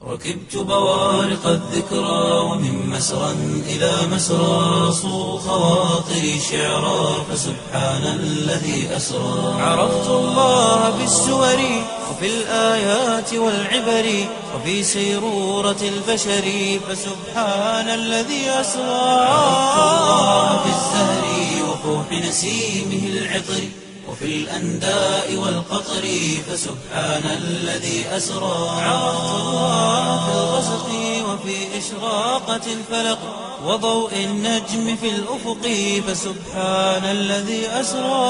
ركبت بوارق الذكرى ومن مسرى إلى مسرى صو خواطري شعرا فسبحان الذي أسرى عرفت الله بالسور وفي الآيات والعبر وفي سيرورة البشر فسبحان الذي أسرى عرفت الله بالزهر وفوح نسيمه العطر وفي الأنداء والقطر فسبحان الذي أسرى عرفت الله في الغسق وفي إشراقة الفلق وضوء النجم في الأفق فسبحان الذي أسرى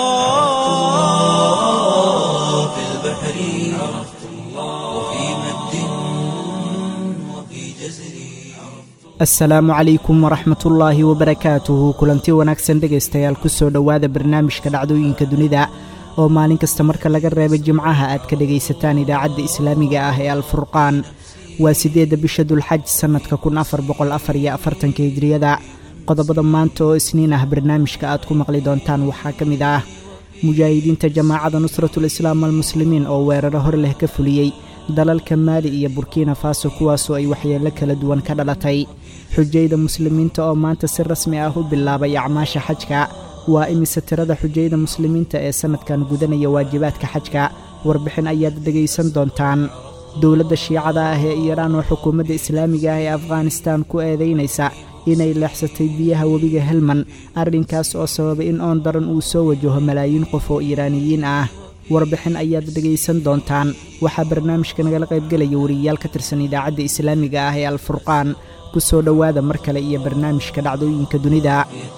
في البحر عرفت الله وفي مد وفي جزر asalaamu calaykum waraxmatullaahi wabarakaatuhu kulanti wanaagsan dhegaystayaal kusoo dhowaada barnaamijka dhacdooyinka dunida oo maalin kasta marka laga reeba jimcaha aad ka dhegaysataan idaacadda islaamiga ah ee alfurqaan waa siddeedda bisha dulxaj sannadka kun afar boqol afar iyo afartanka hijriyada qodobada maanta oo isniin ah barnaamijka aad ku maqli doontaan waxaa ka mid ah mujaahidiinta jamaacada nusratul islaam almuslimiin oo weeraro hor leh ka fuliyey dalalka maali iyo burkina faso kuwaasoo ay waxyeello kala duwan ka dhalatay xujayda muslimiinta oo maanta si rasmi ah u bilaabay acmaasha xajka waa imise tirada xujayda muslimiinta ee sannadkan gudanaya waajibaadka xajka warbixin ayaad dhegaysan doontaan dowladda shiicada ah ee iiraan oo xukuumadda islaamiga ah ee afghanistaan ku eedaynaysa inay leexsatay biyaha webiga helman arrinkaas oo sababay in oon daran uu soo wajaho malaayiin qof oo iiraaniyiin ah warbixin ayaad dhegaysan doontaan waxaa barnaamijka nagala qaybgelaya wariyayaal ka tirsan idaacadda islaamiga ah ee alfurqaan ku soo dhowaada mar kale iyo barnaamijka dhacdooyinka dunida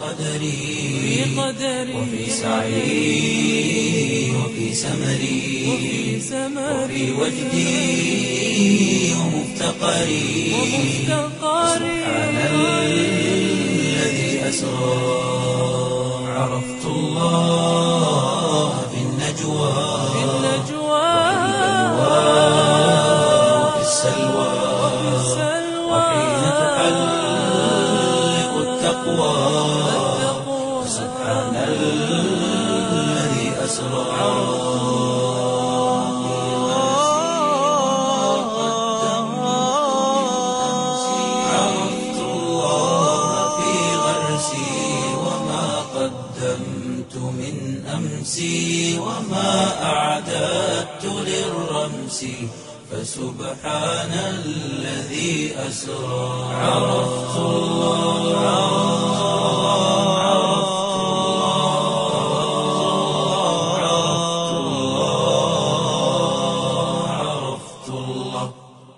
وفي سعي وفي سمري وفي وجدي ومفتقري سبحان الذي أسرى عرفت الله في النجوى وفي السلوى وحين تحلق التقوى سبحان الذي أسرى عرفت الله في غرسي وما قدمت من أمسي وما أعددت للرمس فسبحان الذي أسرى عرفت الله عرفت الله عرفت الله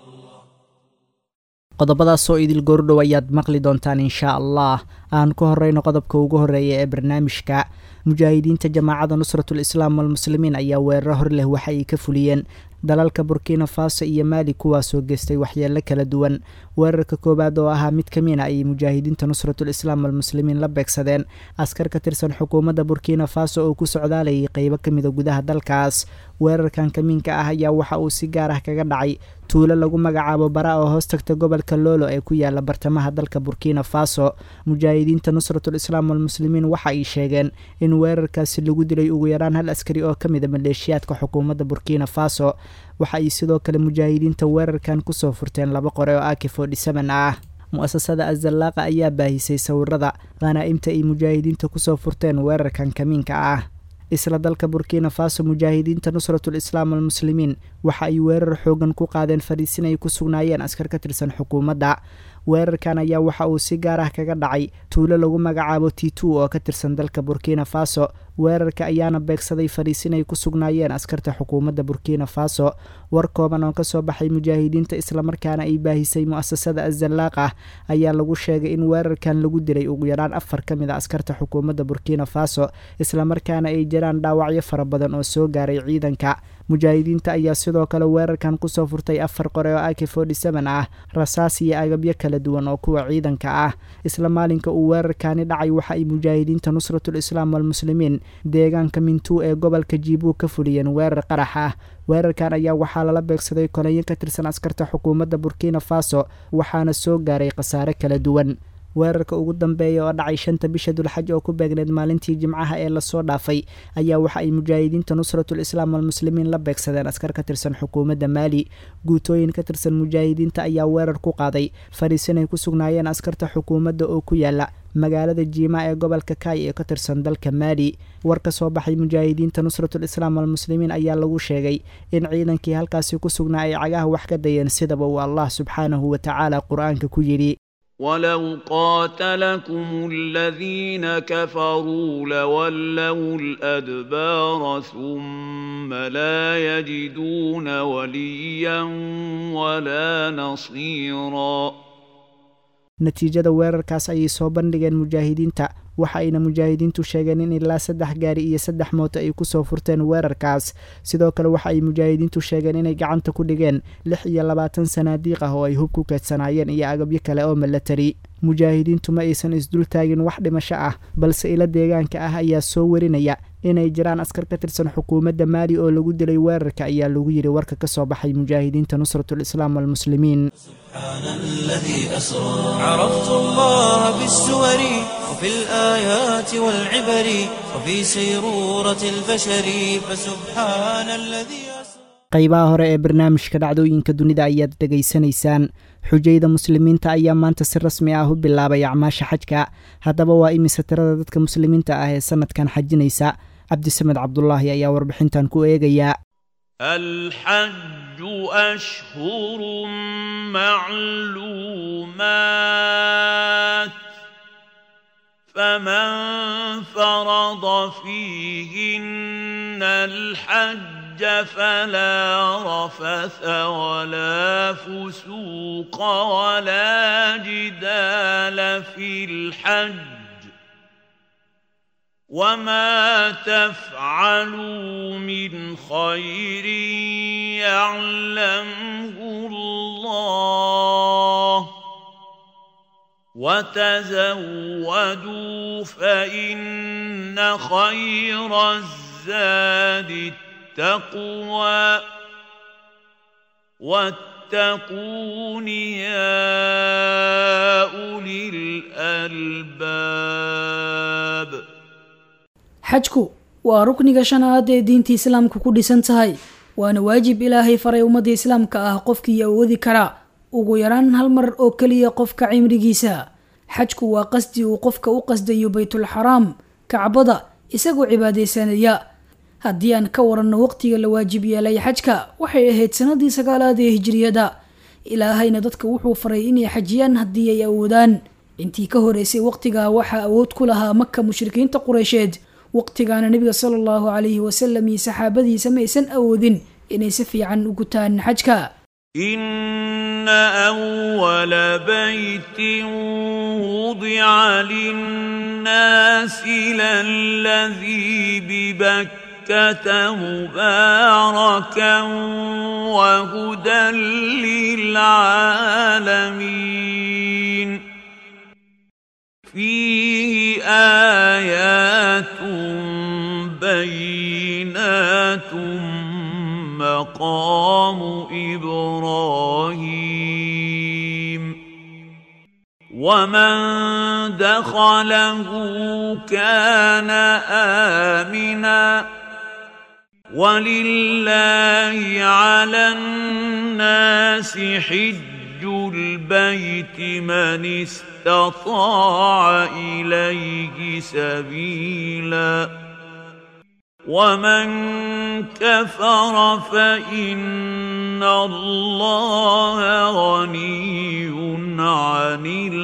qodobadaasoo idil goordhow ayaad maqli doontaan inshaa allah aan ku horeyno qodobka ugu horeeya ee barnaamijka mujaahidiinta jamaacada nusratul islaam walmuslimiin ayaa weeraro hor leh waxa ay ka fuliyeen dalalka burkina faso iyo maali kuwaasoo geystay waxyeello kala duwan weerarka koowaad oo ahaa mid ka mina ayay mujaahidiinta nusratul islaam almuslimiin la beegsadeen askar ka tirsan xukuumadda burkina faso oo ku socdaalayay qeybo ka mida gudaha dalkaas weerarkan kamiinka ah ayaa waxa uu si gaar ah kaga dhacay tuulo lagu magacaabo bara oo hoos tagta gobolka loolo ee ku yaala bartamaha dalka burkina faso mujaahidiinta nusratul islaam walmuslimiin waxa ay sheegeen in weerarkaasi lagu dilay ugu yaraan hal askari oo ka mida maleeshiyaadka xukuumadda burkina faso waxa ay sidoo kale mujaahidiinta weerarkan kusoo furteen laba qore oo aki fodhisaban ah mu-asasada azallaaqa ayaa baahisay sawirada khanaa'imta ay mujaahidiinta kusoo furteen weerarkan kamiinka ah isla dalka burkina faso mujaahidiinta nusratul islaam almuslimiin waxa ay weerar xoogan ku qaadeen fadhiisin ay ku sugnaayeen askar ka tirsan xukuumadda weerarkan ayaa waxa uu si gaar ah kaga dhacay tuulo lagu magacaabo titu oo ka tirsan dalka burkina faso weerarka ayaana beegsaday fadhiisin ay ku sugnaayeen askarta xukuumadda burkina faso war kooban oo kasoo baxay mujaahidiinta islamarkaana ay baahisay mu-asasada azalaaq ah ayaa lagu sheegay in weerarkan lagu dilay ugu yaraan afar ka mid a askarta xukuumadda burkina faso islamarkaana ay jiraan dhaawacyo fara badan oo soo gaaray ciidanka mujaahidiinta ayaa sidoo kale weerarkan kusoo furtay afar qore oo aki fodhisaban ah rasaas iyo agabyo kala duwan oo kuwa ciidanka ah isla maalinka uu weerarkani dhacay waxa ay mujaahidiinta nusratul islaam walmuslimiin deegaanka mintuu ee gobolka jiibuu ka fuliyeen weerar qarax ah weerarkan ayaa waxaa lala beegsaday koleyo ka tirsan askarta xukuumadda burkina faso waxaana soo gaaray khasaare kala duwan weerarka ugu dambeeya oo dhacay shanta bisha dulxaj oo ku beegneed maalintii jimcaha ee lasoo dhaafay ayaa waxa ay mujaahidiinta nusratul islaam almuslimiin la beegsadeen askar ka tirsan xukuumadda maali guutooyin ka tirsan mujaahidiinta ayaa weerar ku qaaday fariisinay ku sugnaayeen askarta xukuumadda oo ku yaala magaalada jiima ee gobolka kaay ee ka tirsan dalka maali war ka soo baxay mujaahidiinta nusratul islaam almuslimiin ayaa lagu sheegay in ciidankii halkaasi ku sugnaa ay cagaha wax ka dayeen sidaba uu allah subxaanahu wa tacaala qur-aanka ku yidhi ولو قاتلكم الذين كفروا لولوا الأدبار ثم لا يجدون وليا ولا نصيرا natiijada weerarkaas ayay soo bandhigeen mujaahidiinta waxa ayna mujaahidiintu sheegeen in ilaa saddex gaari iyo saddex mooto ay kusoo furteen weerarkaas sidoo kale waxa ay mujaahidiintu sheegeen inay gacanta ku dhigeen lix iyo labaatan sanaadiiq ah oo ay hub ku keedsanaayeen iyo agabyo kale oo milatari mujaahidiintu ma aysan isdultaagin wax dhimasho ah balse ila deegaanka ah ayaa soo warinaya inay jiraan askar ka tirsan xukuumadda maali oo lagu dilay weerarka ayaa lagu yidhi warka ka soo baxay mujaahidiinta nusratul islaam walmuslimiin سبحان الذي أسرى عرفت الله بالسور وفي الآيات والعبر وفي سيرورة البشر فسبحان الذي أسرى qaybaha hore ee barnaamijka dhacdooyinka dunida ayaad dhegaysanaysaan xujayda muslimiinta ayaa maanta si rasmi ah u bilaabay acmaasha xajka haddaba waa imise tirada dadka muslimiinta ah ee sanadkan xajinaysa cabdisamed cabdulaahi ayaa warbixintan ku eegaya الحج أشهر معلومات فمن فرض فيهن الحج فلا رفث ولا فسوق ولا جدال في الحج وما تفعلوا من خير يعلمه الله وتزودوا فإن خير الزاد التقوى واتقون يا أولي الألباب xajku waa rukniga shanaad ee diinta islaamka ku dhisan tahay waana waajib ilaahay faray ummadda islaamka ah qofkii awoodi karaa ugu yaraan hal mar oo keliya qofka cimrigiisa xajku waa qasdi uu qofka u qasdayo baytulxaraam kacbada isagoo cibaadaysanaya haddii aan ka waranno waqtiga la waajib yeelay xajka waxay ahayd sanadii sagaalaad ee hijriyada ilaahayna dadka wuxuu faray inay xajiyaan haddii ay awoodaan intii ka horeysay waqtigaa waxaa awood ku lahaa maka mushrikiinta qureysheed waqtigaana nebiga sala allahu calayhi wasalam iyo saxaabadiisa ma aysan awoodin inay si fiican u gutaan xajka إن أول بيت وضع للناس للذي ببكة مباركا وهدى للعالمين فيه آيات بينات مقام إبراهيم ومن دخله كان آمنا ولله على الناس حج البيت من استطاع إليه سبيلا ومن كفر فإن الله غني عن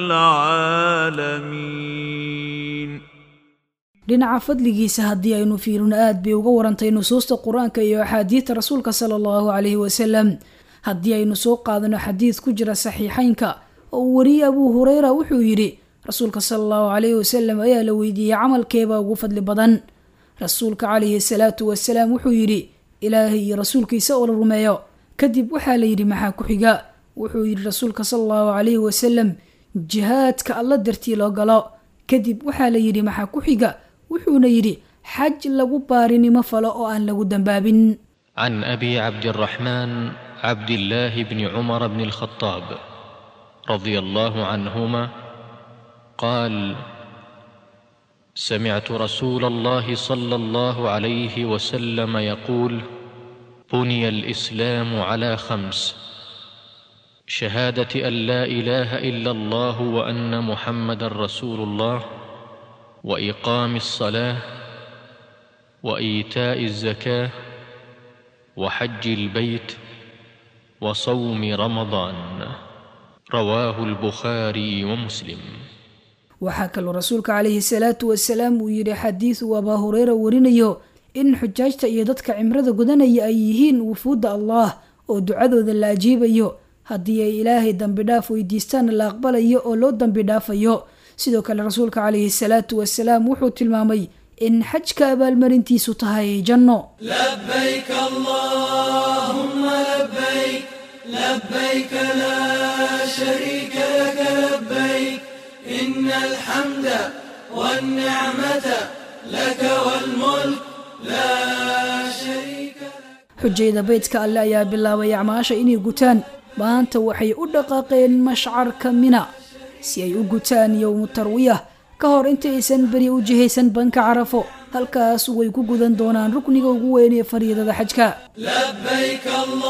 العالمين dhinaca fadligiisa haddii aynu fiirino aad bay uga warantay nusuusta qur-aanka iyo axaadiidta rasuulka sala allahu calayhi wasalam haddii aynu soo qaadano xadiid ku jira saxiixeynka oo uu wariyey abuu hureyra wuxuu yidhi rasuulka sala allahu calayhi wasalam ayaa la weydiiyey camalkeebaa ugu fadli badan rasuulka calayhi salaatu wasalaam wuxuu yidhi ilaahay iyo rasuulkiisa oo la rumeeyo kadib waxaa la yidhi maxaa ku xiga wuxuu yidhi rasuulka sala allahu calayhi wasalam jihaadka alla dartii loo galo kadib waxaa la yidhi maxaa ku xiga wuxuuna yidhi xaj lagu baarinimo falo oo aan lagu dambaabin عن ابي عبد الرحمن عبد الله بن عمر بن الخطاب رضي الله عنهما قال سمعت رسول الله صلى الله عليه وسلم يقول بني الاسلام على خمس شهاده ان لا اله الا الله وان محمدا رسول الله واقام الصلاه وايتاء الزكاه وحج البيت وصوم رمضان رواه البخاري ومسلم waxaa kaloo rasuulka calayhi salaatu wasalaam uu yidhi xadiid uu abaa hureyra warinayo in xujaajta iyo dadka cimrada gudanaya ay yihiin wufuudda allah oo ducadooda la ajiibayo haddii ay ilaahay dambi dhaaf weydiistaanna la aqbalayo oo loo dambi dhaafayo sidoo kale rasuulka calayhi salaatu wasalaam wuxuu tilmaamay in xajka abaalmarintiisu tahay janno لبيك اللهم لبيك لبيك لا شريك لك لبيك إن الحمد والنعمة لك والملك لا شريك لك xujayda beydka alle ayaa bilaabay acmaasha inay gutaan maanta waxay u dhaqaaqeen mashcarka mina si ay u gutaan yowmu tarwiyah ka hor intaysan beri u jihaysan banka carafo halkaas way ku gudan doonaan rukniga ugu weyn ee fariidada xajka لبيك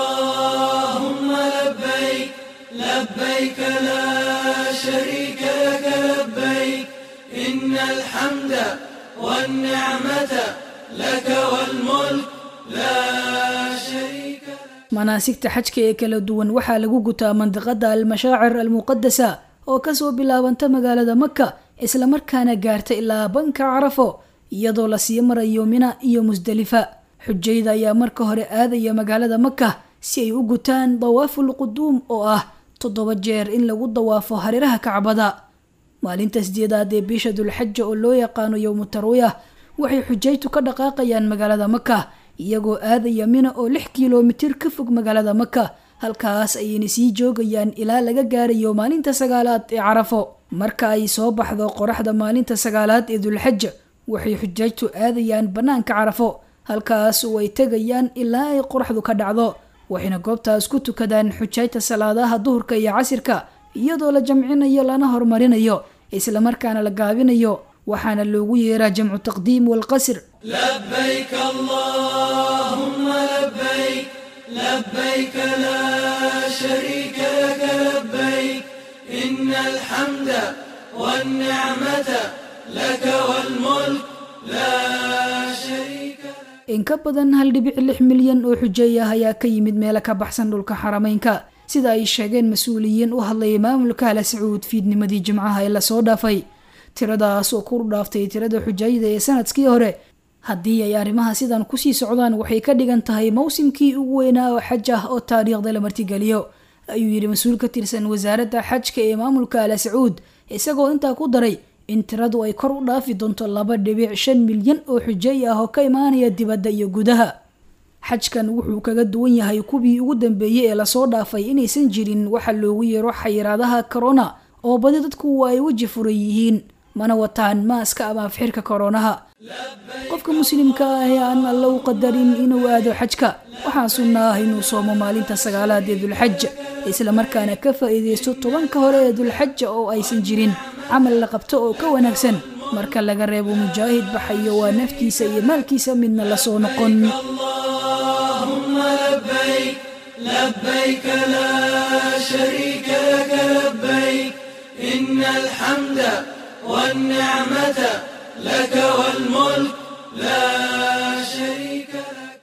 اللهم لبيك لبيك لا شريك لك لبيك إن الحمد والنعمة لك والملك لا شريك لك manaasigta xajka ee kala duwan waxaa lagu gutaa mandiqada almashaacir almuqadasa oo kasoo bilaabanta magaalada maka islamarkaana gaarta ilaa banka carafo iyadoo lasii marayo mina iyo musdalifa xujayda ayaa marka hore aadaya magaalada maka si ay u gutaan dawaaful quduum oo ah toddoba jeer in lagu dawaafo hareeraha kacbada maalinta sideedaad ee bisha dulxaja oo loo yaqaano yowmu tarwiyah waxay xujaytu ka dhaqaaqayaan magaalada maka iyagoo aadaya mina oo lix kilomitir ka fog magaalada maka halkaas ayayna sii joogayaan ilaa laga gaarayo maalinta sagaalaad ee carafo marka ay soo baxdo qoraxda maalinta sagaalaad ee dulxaja waxay xujaajtu aadayaan bannaanka carafo halkaas oo ay tegayaan ilaa ay qoraxdu ka dhacdo waxayna goobtaas ku tukadaan xujaajta salaadaha duhurka iyo casirka iyadoo la jamcinayo lana horumarinayo islamarkaana la gaabinayo waxaana loogu yeeraa jamcu taqdiim walqasr لبيك اللهم لبيك لبيك لا شريك لك لبيك إن الحمد والنعمة لك والملك لا شريك لك in ka badan hal dhibic lix milyan oo xujeey ah ayaa ka yimid meelo ka baxsan dhulka xarameynka sida ay sheegeen mas-uuliyiin u hadlayay maamulka ala sacuud fiidnimadii jimcaha ee lasoo dhaafay tiradaas oo ku dhaaftay tirada xujayda ee sanadkii hore haddii ay arrimaha sidan kusii socdaan waxay ka dhigan tahay mawsimkii ugu weynaa oo xaj ah oo taariikhda la martigeliyo ayuu yidhi mas-uul ka tirsan wasaaradda xajka ee maamulka ala sacuud isagoo intaa ku daray in tiradu ay kor u dhaafi doonto laba dhibic shan milyan oo xujeey ah oo ka imaanaya dibadda iyo gudaha xajkan wuxuu kaga duwan yahay kuwii ugu dambeeyey ee lasoo dhaafay inaysan jirin waxa loogu yeero xayiraadaha corona oo badi dadku ay weji furan yihiin mana wataan maaska ama afxirka koronaha qofka muslimka ah ee aan alla u qadarin inuu aado xajka waxaa sunna ah inuu soomo maalinta sagaalaad ee dulxaja islamarkaana ka faa'iidaysto tobanka hore ee dulxaja oo aysan jirin camal la qabto oo ka wanaagsan marka laga reebo mujaahid baxayo waa naftiisa iyo maalkiisa midna lasoo noqon اللهم لبيك لبيك لا شريك لك لبيك إن الحمد والنعمة لك والملك لا شريك لك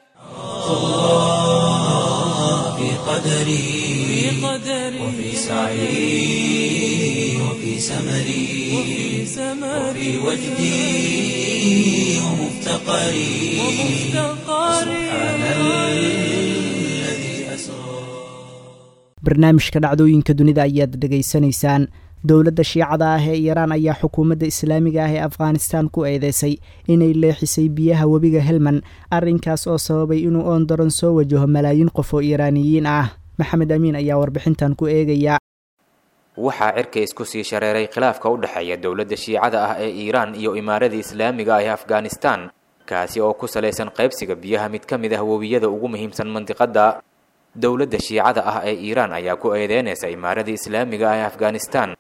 الله في قدري وفي سعي وفي سمري وفي وجدي ومفتقري سبحان الذي أسرى barnaamijka dhacdooyinka dunida ayaad dhegaysanaysaan dowladda shiicada ah ee iiraan ayaa xukuumadda islaamiga ah ee afghanistan ku eedeysay inay leexisay biyaha webiga helman arrinkaas oo sababay inuu oon daran soo wajaho malaayiin qof oo iiraaniyiin ah maxamed amiin ayaa warbixintan ku eegaya waxaa cirka isku sii shareeray khilaafka u dhexeeya dowladda shiicada ah ee iiraan iyo imaaradii islaamiga ah ee afghanistan kaasi oo ku salaysan qaybsiga biyaha mid ka mid ah webiyada ugu muhiimsan mandiqadda dowladda shiicada ah ee iiraan ayaa ku eedeynaysa imaaradii islaamiga ah ee afghanistan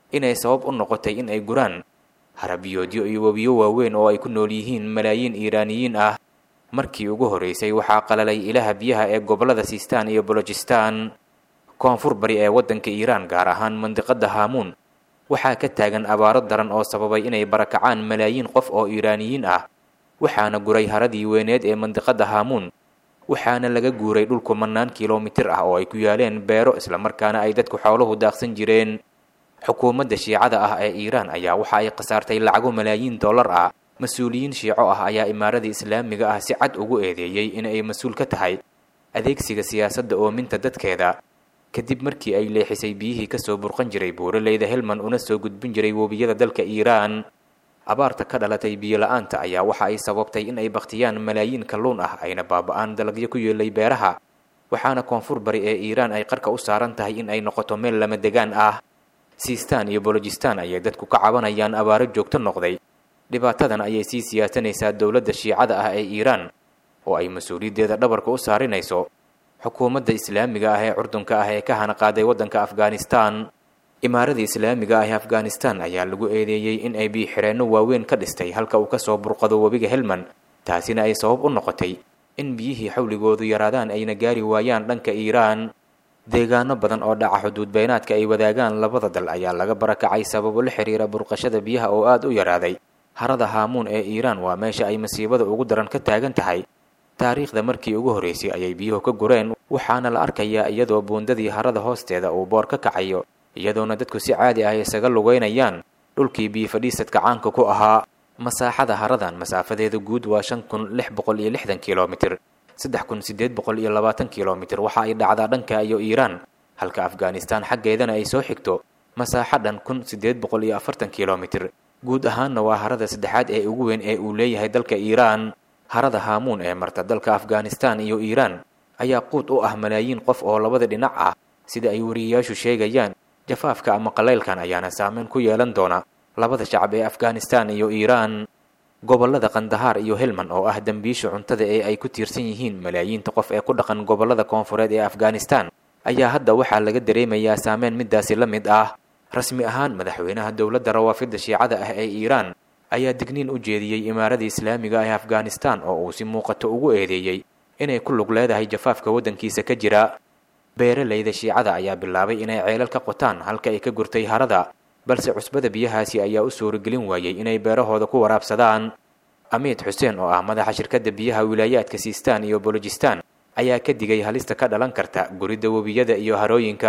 inay sabab u noqotay in ay guraan harabiyoodyo iyo webiyo waaweyn oo ay ku nool yihiin malaayiin iiraaniyiin ah markii ugu horreysay waxaa qalalay ilaha biyaha ee gobollada siistaan iyo bolojistan koonfur bari ee waddanka iiraan gaar ahaan mandiqadda haamuun waxaa ka taagan abaaro daran oo sababay inay barakacaan malaayiin qof oo iiraaniyiin ah waxaana guray haradii weyneed ee mandiqadda haamuun waxaana laga guuray dhul kumannaan kilomitir ah oo ay ku yaaleen beero islamarkaana ay dadku xooluhu daaqsan jireen xukuumadda shiicada ah ee iiraan ayaa waxa ay khasaartay lacago malaayiin dollar ah mas-uuliyiin shiico ah ayaa imaaradii islaamiga ah si cad ugu eedeeyey in ay mas-uul ka tahay adeegsiga siyaasadda oominta dadkeeda kadib markii ay leexisay biyihii kasoo burqan jiray buuraleyda helman una soo gudbin jiray webiyada dalka iiraan abaarta ka dhalatay biyo la-aanta ayaa waxa ay sababtay in ay bakhtiyaan malaayiin kalluun ah ayna baaba-aan dalagyo ku yeelay beeraha waxaana koonfur bari ee iiraan ay qarka u saaran tahay in ay noqoto meel lama degaan ah siistaan iyo bolojistan ayay dadku ka cabanayaan abaaro joogto noqday dhibaatadan ayay sii siyaasanaysaa dowladda shiicada ah ee iiraan oo ay mas-uuliyaddeeda dhabarka u saarinayso xukuumadda islaamiga ah ee curdunka ah ee ka hana qaaday waddanka afghanistan imaaradii islaamiga ah ee afghanistan ayaa lagu eedeeyey in ay biyo-xireenno waaweyn ka dhistay halka uu kasoo burqado webiga helman taasina ay sabab u noqotay in biyihii xawligoodu yaraadaan ayna gaari waayaan dhanka iiraan deegaano badan oo dhaca xuduud beynaadka ay wadaagaan labada dal ayaa laga barakacay sababo la xiriira burqashada biyaha oo aada u yaraaday harada haamuun ee iiraan waa meesha ay masiibada ugu daran ka taagan tahay taariikhda markii ugu horreysay ayay biyuhu ka gureen waxaana la arkayaa iyadoo buundadii harada hoosteeda uu boor ka kacayo iyadoona dadku si caadi ah isaga lugeynayaan dhulkii biyo fadhiisadka caanka ku ahaa masaaxada haradan masaafadeeda guud waa shan kun lix boqol iyo lixdan kilomitir saddex kun siddeed boqol iyo labaatan kilomitir waxa ay dhacdaa dhanka iyo iiraan halka afghanistan xaggeedana ay soo xigto masaaxo dhan kun siddeed boqol iyo afartan kilomitir guud ahaanna waa harada saddexaad ee ugu weyn ee uu leeyahay dalka iiraan harada haamuun ee marta dalka afghanistan iyo iiraan ayaa quud u ah malaayiin qof oo labada dhinac ah sida ay wariyayaashu sheegayaan jafaafka ama qalaylkan ayaana saameyn ku yeelan doona labada shacab ee afghanistan iyo iiraan gobollada kandahaar iyo helman oo ah dembiisha cuntada ee ay ku tiirsan yihiin malaayiinta qof ee ku dhaqan gobollada koonfureed ee afghanistan ayaa hadda waxaa laga dareemayaa saameyn midaasi la mid ah rasmi ahaan madaxweynaha dowladda rawaafidda shiicada ah ee iiraan ayaa digniin u jeediyey imaaradii islaamiga ee afghanistan oo uu si muuqato ugu eedeeyey inay ku lug leedahay jafaafka waddankiisa ka jira beeralayda shiicada ayaa bilaabay inay ceelal ka qotaan halka ay ka gurtay harada balse cusbada biyahaasi ayaa u suuragelin waayey inay beerahooda ku waraabsadaan amiid xuseen oo ah madaxa shirkadda biyaha wilaayaadka siistaan iyo bolojistan ayaa ka digay halista ka dhalan karta guridda webiyada iyo harooyinka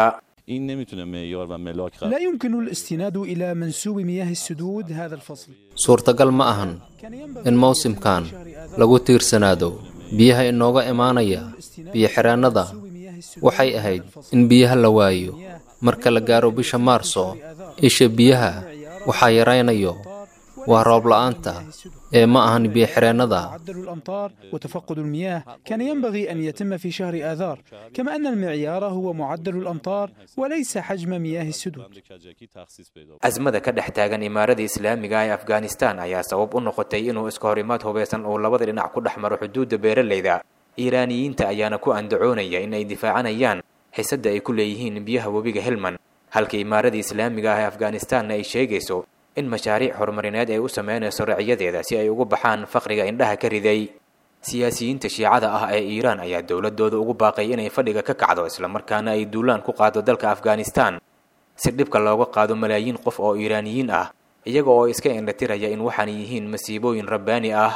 لا يمكن الاستناد إلى منسوب مياه السدود هذا الفصل suurtagal ma ahan in mawsimkan lagu tiirsanaado biyaha inooga imaanaya biyo-xireennada waxay ahayd in biyaha la waayo marka la gaaro bisha maarso isha biyaha waxaa yaraynayo waa roob la'aanta ee ma ahan biyo-xireennada معدل الأمطار وتفقد المياه كان ينبغي أن يتم في شهر آذار كما أن المعيار هو معدل الأمطار وليس حجم مياه السدود asmada ka dhex taagan imaaradii islaamiga ee afghanistan ayaa sabab u noqotay inuu iska horimaad hubeysan uu labada dhinac ku dhex maro xuduudda beeralayda iiraaniyiinta ayaana ku andacoonaya in ay difaacanayaan xisadda ay ku leeyihiin biyaha webiga helman halka imaaradii islaamiga ah ee afghanistanna ay sheegayso in mashaariic horumarineed ay u sameynayso racyadeeda si ay ugu baxaan faqriga indhaha ka riday siyaasiyiinta shiicada ah ee iiraan ayaa dowladooda ugu baaqay inay fadhiga ka kacdo islamarkaana ay duulaan ku qaado dalka afghanistan si dhibka looga qaado malaayiin qof oo iiraaniyiin ah iyaga oo iska indhatiraya in waxaan yihiin masiibooyin rabbaani ah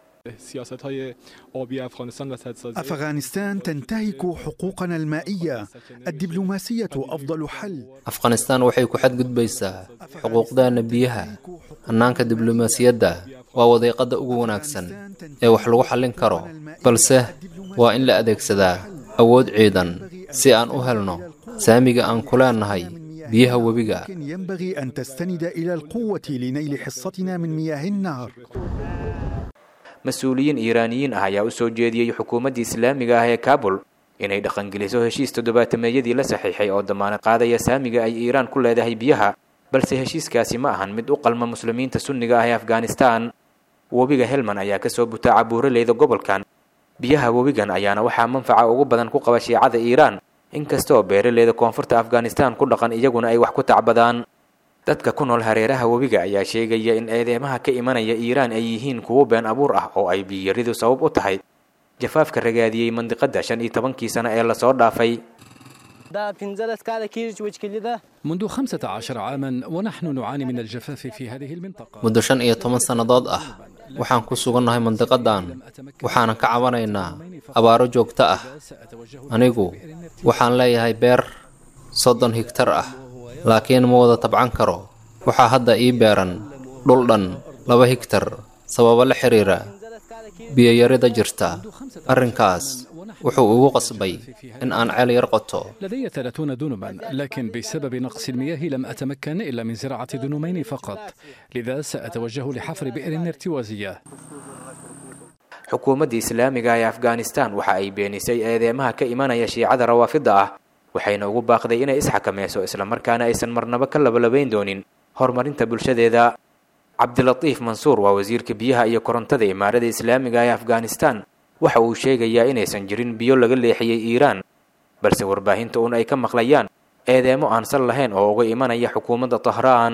أفغانستان تنتهك حقوقنا المائية الدبلوماسية أفضل حل afghanistan waxay ku xadgudbaysaa xuquuqdaana biyaha hannaanka diblomaasiyadda waa wadiiqadda ugu wanaagsan ee wax lagu xallin karo balse waa in la adeegsadaa awood ciidan si aan u helno saamiga aan ku leenahay biyaha webiga لكن ينبغي أن تستند إلى القوة لنيل حصتنا من مياه النهر mas-uuliyiin iiraaniyiin ah ayaa u soo jeediyey xukuumaddii islaamiga ah ee kaabul inay dhaqangeliso heshiis toddobaatameeyadii la saxiixay oo damaanad qaadaya saamiga ay iiraan ku leedahay biyaha balse heshiiskaasi ma ahan mid u qalma muslimiinta sunniga ah ee afghanistan webiga helman ayaa kasoo butaaca buuraleyda gobolkan biyaha webigan ayaana waxaa manfaca ugu badan ku qaba shiicada iiraan inkastoo beeraleyda koonfurta afghanistan ku dhaqan iyaguna ay wax ku tacbadaan dadka ku nool hareeraha webiga ayaa sheegaya in eedeymaha ka imanaya iiraan ay yihiin kuwo been abuur ah oo ay biyaridu sabab u tahay jafaafka ragaadiyey mandiqada shan iyo tobankii sano ee lasoo dhaafay منذ 15 عاما ونحن نعاني من الجفاف في هذه المنطقة muddo shan iyo toban sannadood ah waxaan ku sugannahay mandiqadan waxaanan ka cabanaynaa abaaro joogto ah anigu waxaan leeyahay beer soddon higtar ah laakiin ma wada tabcan karo waxaa hadda ii beeran dhul dhan laba higtar sababo la xiriira biyoyarida jirta arrinkaas wuxuu igu qasbay in aan ceel yar qoto لدي 30 دنما لكن بسبب نقص المياه لم أتمكن إلا من زراعة دنومين فقط لذا سأتوجه لحفر بئر ارتوازية xukuumadda islaamiga ee afghanistan waxa ay beenisay eedeymaha ka imanaya shiicada rawaafida ah waxayna ugu baaqday inay isxakamayso islamarkaana aysan marnaba ka labalabayn doonin horumarinta bulshadeeda cabdilatiif mansuur waa wasiirka biyaha iyo korontada imaarada islaamiga ee afghanistan waxa uu sheegayaa inaysan jirin biyo laga leexiyey iiraan balse warbaahinta un ay ka maqlayaan eedeemo aan sal lahayn oo uga imanaya xukuumadda tahraan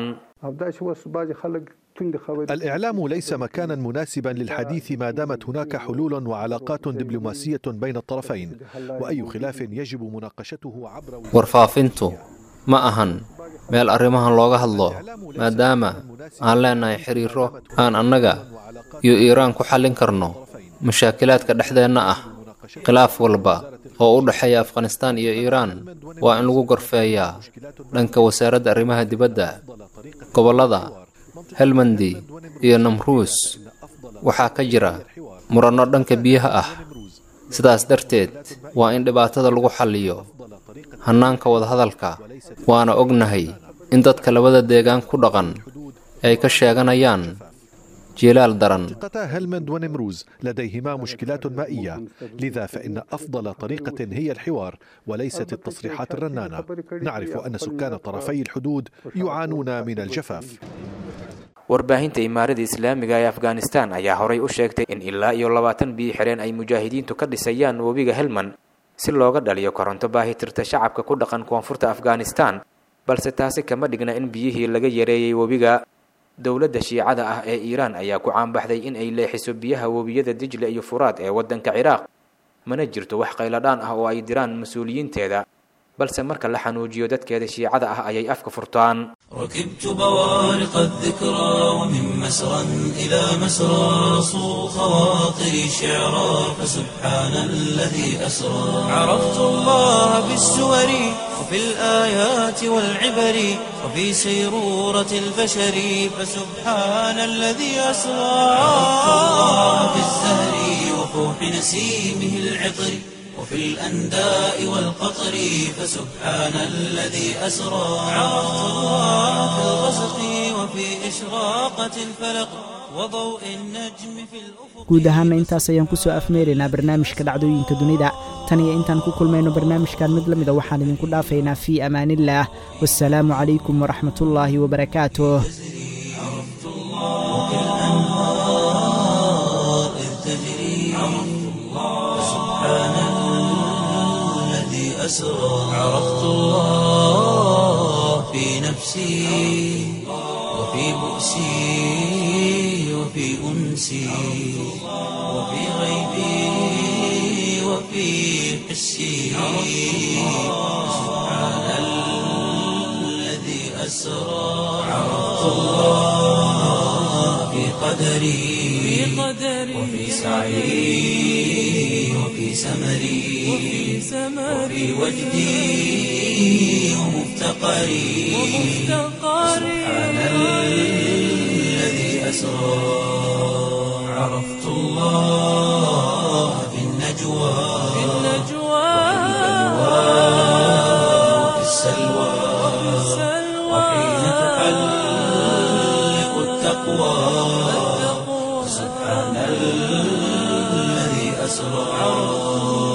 الإعلام ليس مكانا مناسبا للحديث ما دامت هناك حلول وعلاقات دبلوماسية بين الطرفين وأي خلاف يجب مناقشته عبر warfaafintu ma ahan meel arrimahan looga hadlo maadaama aan leenahay xiriiro aan annaga iyo iiraan ku xallin karno mashaakilaadka dhexdeenna ah khilaaf walba oo u dhexeeya afghanistaan iyo iiraan waa in lagu gorfeeyaa dhanka wasaaradda arrimaha dibadda gobollada helmandi iyo namruus waxaa ka jira muranno dhanka biyaha ah sidaas darteed waa in dhibaatada lagu xalliyo hannaanka wadahadalka waana ognahay in dadka labada deegaan ku dhaqan ay ka sheeganayaan jilaal daran منطقتا هلمند ونمروز لديهما مشكلات مائية لذا فإن أفضل طريقة هي الحوار وليست التصريحات الرنانة نعرف أن سكان طرفي الحدود يعانون من الجفاف warbaahinta imaarada islaamiga ee afghanistan ayaa horay u sheegtay in ilaa iyo labaatan biyo xireen ay mujaahidiintu ka dhisayaan webiga helmand si looga dhaliyo koronto baahitirta shacabka ku dhaqan koonfurta afghanistan balse taasi kama dhigna in biyihii laga yareeyey webiga dowladda shiicada ah ee iiraan ayaa ku caanbaxday in ay leexiso biyaha webiyada dijle iyo furaad ee waddanka ciraaq mana jirto wax qayladhaan ah oo ay diraan mas-uuliyiinteeda balse marka la xanuujiyo dadkeeda shiicada ah ayay afka furtaan ركبت بوارق الذكرى ومن مسرى إلى مسرى صو خواطري شعرا فسبحان الذي أسرى عرفت الله بالسور وفي الآيات والعبر وفي سيرورة البشر فسبحان الذي أسرى عرفت الله بالزهر وفوح نسيمه العطر وفي الأنداء والقطر فسبحان الذي أسرى عرفت الله في الغسق وفي إشراقة الفلق وضوء النجم في الأفق guud ahaana intaas ayaan kusoo afmeeraynaa barnaamijka dhacdooyinka dunida tan iyo intaan ku kulmayno barnaamijkan mid la mida waxaan idinku dhaafaynaa fii amaaniillaah wasalaamu calaykum waraxmatullaahi wabarakaatuh أسرى عرفت الله في نفسي وفي بؤسي وفي أنسي وفي غيبي وفي حسي سبحان الذي أسرى عرفت الله في قدري وفي سعي وفي سمري وفي وجدي ومفتقري سبحان الذي أسرى عرفت الله في النجوى وفي السلوى وحين تحلق التقوى سبحان الذي أسرى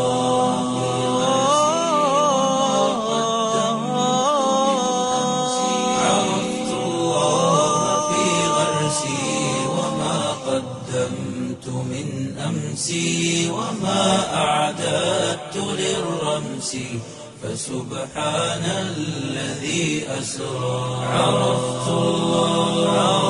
عرفت الله في غرسي وما قدمت من أمسي وما أعددت للرمس فسبحان الذي أسرى عرفت الله